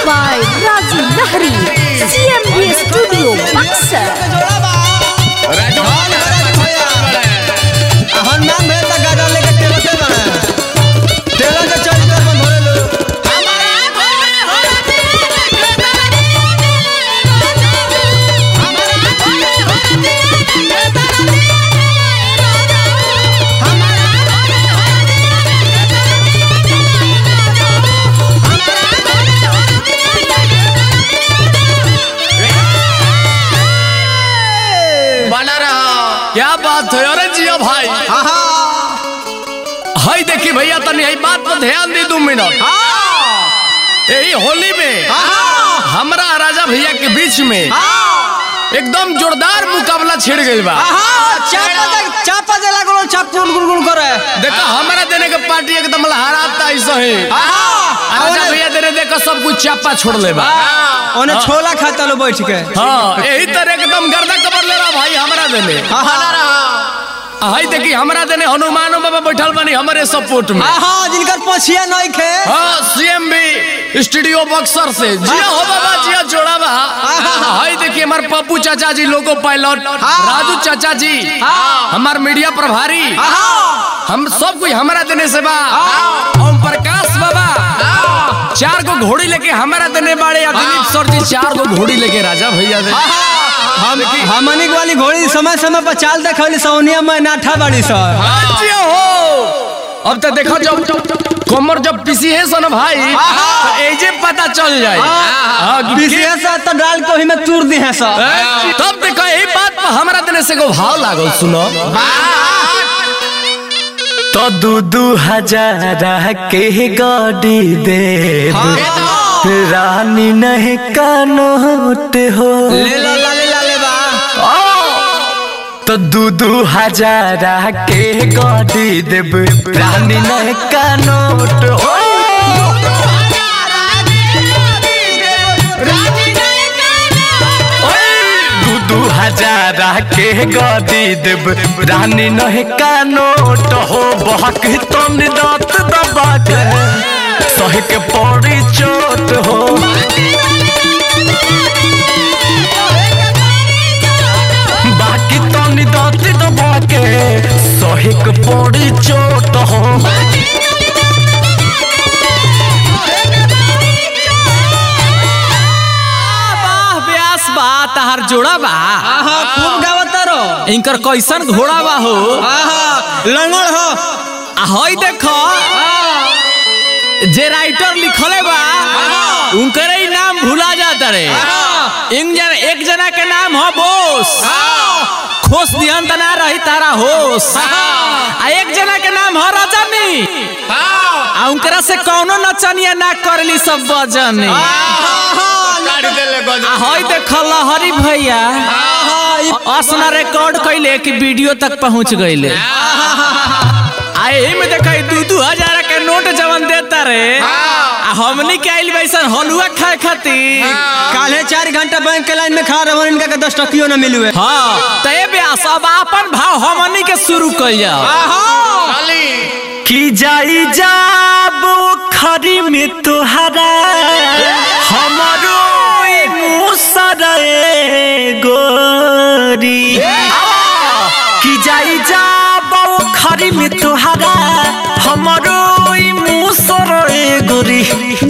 by Razi Nahri, CMB Studio, Buxar. बना रहा क्या बात है अरे जिया भाई हाय देखी भैया तनी यही बात पर ध्यान दी दो मिनट यही होली में हमरा राजा भैया के बीच में एकदम जोरदार मुकाबला छिड़ गई बा चापा दे लागलो चाप गुल गुल करे देखो हमारा देने के पार्टी एकदम लहराता ऐसा है राजा भैया देने देखो सब कुछ चापा छोड़ ले बा ओने छोला खाता लो बैठ के हाँ यही तरह एकदम गर्दा कबर ले रहा भाई हमारा देने हाय देखी हमारा देने हनुमान बाबा बैठल बनी हमारे सपोर्ट में हाँ जिनकर पछिया नहीं खे हाँ सीएम भी स्टूडियो बक्सर से जिया हो बाबा जिया जोड़ा बा हाय देखिए हमारे पप्पू चाचा जी लोगो पायलट राजू चाचा जी हमार मीडिया प्रभारी हम सब कुछ हमारा देने से बा ओम प्रकाश बाबा चार गो घोड़ी लेके हमारा देने बाड़े या दिलीप सर जी चार गो घोड़ी लेके राजा भैया दे हम हमनी के वाली घोड़ी समय समय पर चाल देखली सोनिया में नाठा बाड़ी सर हाँ, जिया हो अब तो देखो जब कमर जब पीसी है सन भाई तो एजे पता चल जाए हाँ, कि विशेष तो डाल के ओही में तूर दी है सर के- तब देखो यही बात पर हमरा देने से को भाव लागल सुनो तो दू दू हजार के गाड़ी दे रानी नहीं कानोट हो ले लो लाले लाले बा तो दू दू हजार के गाड़ी देब रानी नहीं कानोट हो दू दू हजार के गाड़ी देब रानी नहीं कानोट हो बहक तन दांत दबा के सह के पड़ी चोट हो बाकी तनी दांत दबा के सह के पड़ी चोट हो वाह व्यास बा तहार जोड़ा बा आहा खूब गावत रो इनकर कैसन घोड़ा बा हो आहा लंगड़ हो आ हई देखो जे राइटर लिखले बा उनकर ही नाम भुला जाता रे इन जन एक जना के नाम हो बोस खोस दिहन त ना रही तारा होश आ एक जना के नाम हो रजनी आ उनकरा से कौनो नचनिया ना करली सब बजनी आ हई देख लहरी भैया असना रिकॉर्ड कैले कि वीडियो तक पहुंच गईले आ एही में देख दू दू हजार के नोट जवन देता रे आ हमनी के आइल बैसन हलुआ खाए खातिर काले चार घंटा बैंक के लाइन में खड़ा रहो इनका के दस टकियो न मिलुए हाँ तय ब्यास अब अपन भाव हमनी के शुरू कर जाओ कि जाई जाबो खरी में तोहरा हमारो ई मुसरे गोरी कि जाई जाबो खरी में तोहरा हमारो ई मुसरे गोरी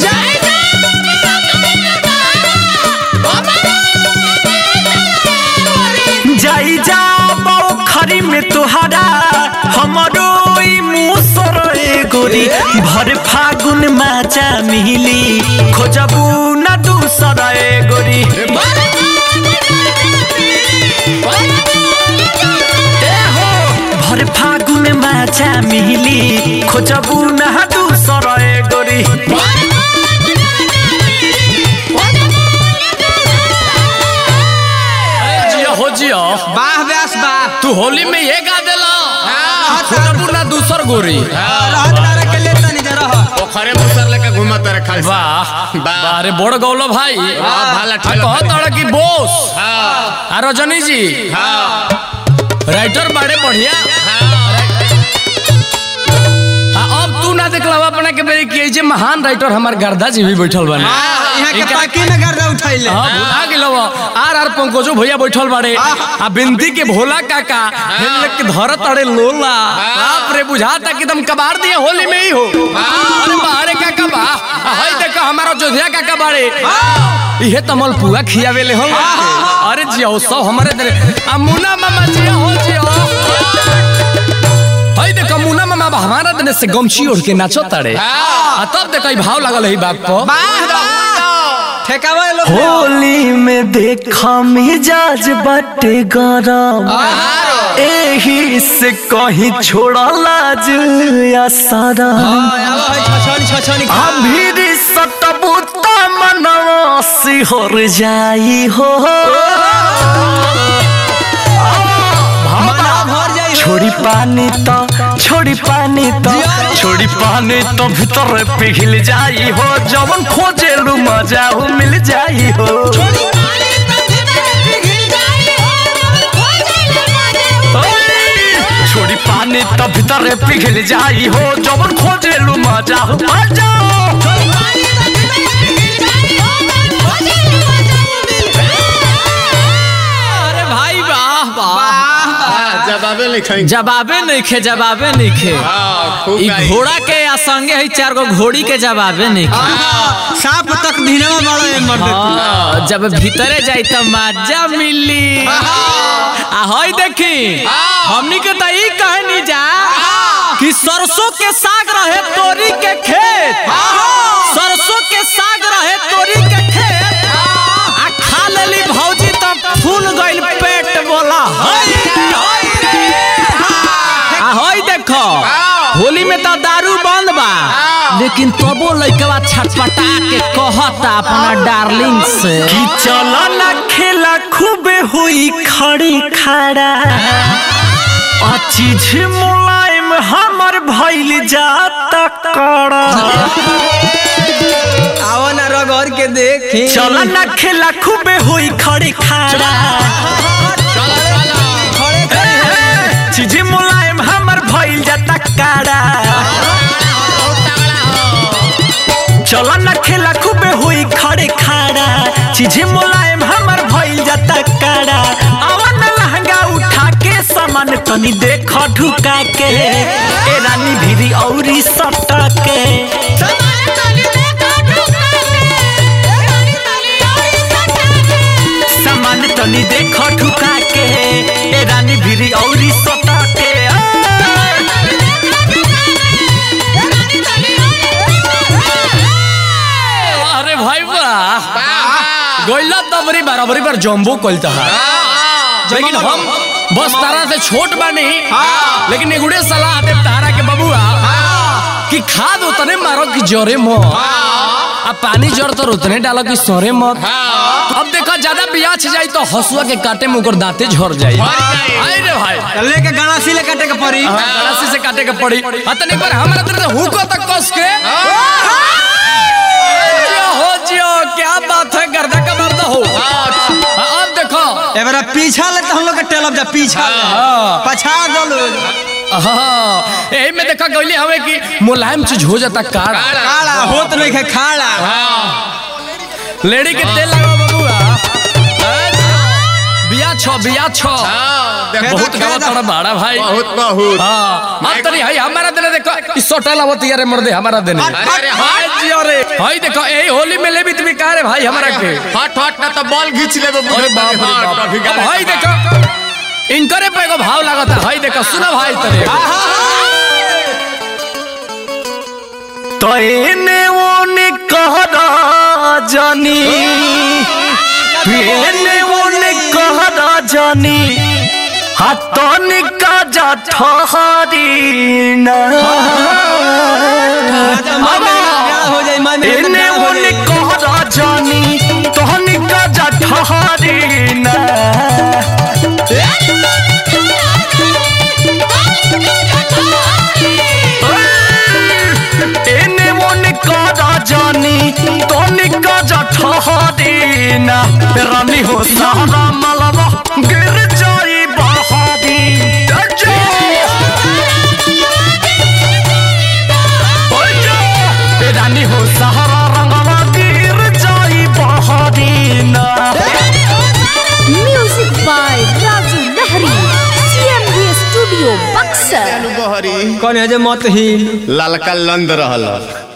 जाई जाबो खरी में तोहरा हमारो ई मुसरे गोरी भर फागुन माचा मिली खोजबू न दूसरा ए गोरी ए हो, भर फागुन माचा मिली खोजबू न दूसरा ए गोरी जिया हो जिया वाह व्यास बा तू होली में ये गा देला खोजबू ना दूसर गोरी रहत डारा के लेता नहीं जा रहा पोखरे मुसर लेके घूमत रहे खाली वाह वाह। अरे बड़ गौलो भाई भाला आ ठेला कहत अड़ कि बोस हाँ आ रजनी जी हाँ राइटर बड़े बढ़िया आ, अब तू ना देखला अपना के बेरी कि जे महान राइटर हमार गर्दा जी भी बैठल बने यहाँ के पाकी में गर्दा उठैले हाँ भुला गेलो आर आर पंकजो भैया बैठल बाड़े आ बिनती के भोला काका हेल के धर तड़े लोला बाप रे बुझाता कि तुम कबाड़ दिए होली में ही हो अरे बाहरे काका बा आ, हई देखो हमारा जोधिया काका बाड़े इहे तमल पुआ खियावेले हो अरे जियो सब हमारे दरे आ मुना मामा जियो हो जियो हई देखो मुना मामा बा हमारा दने से गमछी ओढ़ के नाचो तड़े आ तब देखो ई भाव लगल है बाप पर ठेकावा लोग होली में देखा मिजाज बटे गरम एही से कहीं छोड़ा लाज या सारा छछनी छछनी अभी सतबुता मनवा सिहर जाई हो मना भर जाई हो। छोड़ी पानी तो छोड़ी पानी तो छोड़ी पानी तो भीतर पिघल जाई हो जवन खोजे लू मजा हो मिल जाई हो छोड़ी पानी तो भीतर पिघल जाई हो जवन खोजे लू मजा हो मजा अरे भाई वाह वाह जवाबे लिखाई जवाबे नहीं खे जवाबे नहीं खे खूब ई गाई। घोड़ा के आ संगे है चार गो घोड़ी के जवाबे नहीं खे सांप तक धीनवा बड़ा है मर्द हाँ, जब भीतरे जाई त मजा मिली आ हई देखी हमनी के त ई कहनी जा कि सरसों के साग रहे तोरी के खेत सरसों के साग रहे तोरी के खेत आ खा लेली भौजी त फूल गइल पेट बोला हई हई आ हई देखो होली में तो दारू बंद बा लेकिन तबो लइकवा छटपटा के कहता अपना डार्लिंग से कि चलो ना खेला खूबे हुई खड़ी खड़ा आ चीज मुलायम हमर भइल जाता कड़ा आओ ना रगड़ के देखी चलो ना खेला खूबे हुई खड़ी खड़ा खड़े खड़े चीज मुलायम हमर भइल जाता कड़ा चलो ना खेला खूबे हुई खड़े खड़ा चीज मुलायम हमर भइल जाता कड़ा आवन लहंगा उठा के सामान तनी देख ढुका के ए रानी भिरी औरी सटा के सामान तनी देख ढुका के ए रानी भिरी औरी सटा के अरे भाई वाह गोइला तबरी बराबरी पर जम्बो कलता है लेकिन हम बस तारा से छोट बानी लेकिन एगुड़े सलाह दे तारा के बबुआ कि खाद उतने मारो कि जरे मत अब पानी जड़ तो उतने डालो कि सोरे मत अब देखो ज्यादा बियाछ जाई तो हसुआ के काटे में ओकर दांते झड़ जाई आई रे भाई लेके गणासी ले काटे के पड़ी गड़ासी से काटे के पड़ी अतने पर हमरा तरह से हुको तक कस के जियो हो जियो क्या बात है गर्दा का मर्द हो अब देखो एबारा पीछा ले तो हम लोग के टेलब जा पीछा ले पछा दलो हाँ यही में देखा गईली हमें कि मुलायम चीज हो जाता काड़ा काला होत नहीं है खाड़ा लेडी के तेल लगाओ बबुआ बिया छो बिया छो बहुत गावा तड़ा बाड़ा भाई बहुत बहुत हाँ अब तनी हाई हमारा देने देखो इस सोटा लावत यारे मर्दे हमारा देने अरे हाय जियो रे हाय देखो यही होली में ले भी तुम्हें कहा रे भाई हमारा के हट हट ना तो बॉल घींच लेबे अरे बाप रे बाप अब हाय देखो इनकरे पे एगो भाव लागता हाय देखो सुनो भाई तरे तो एने ओने कहरा जानी एने ओने कहरा जानी हाथों का जा ठहरी ना हो जाए मन एने ओने कहरा जानी तोहनी का जा ठहरी ना एने ओने कहरा जानी तोहनी का जा ठहरी ना रानी हो सारा मलबा गिर जाई बहादी रानी हो सहारा रंगवा गिर जाई करी कौन है जे मत हिल ललका लंद रहल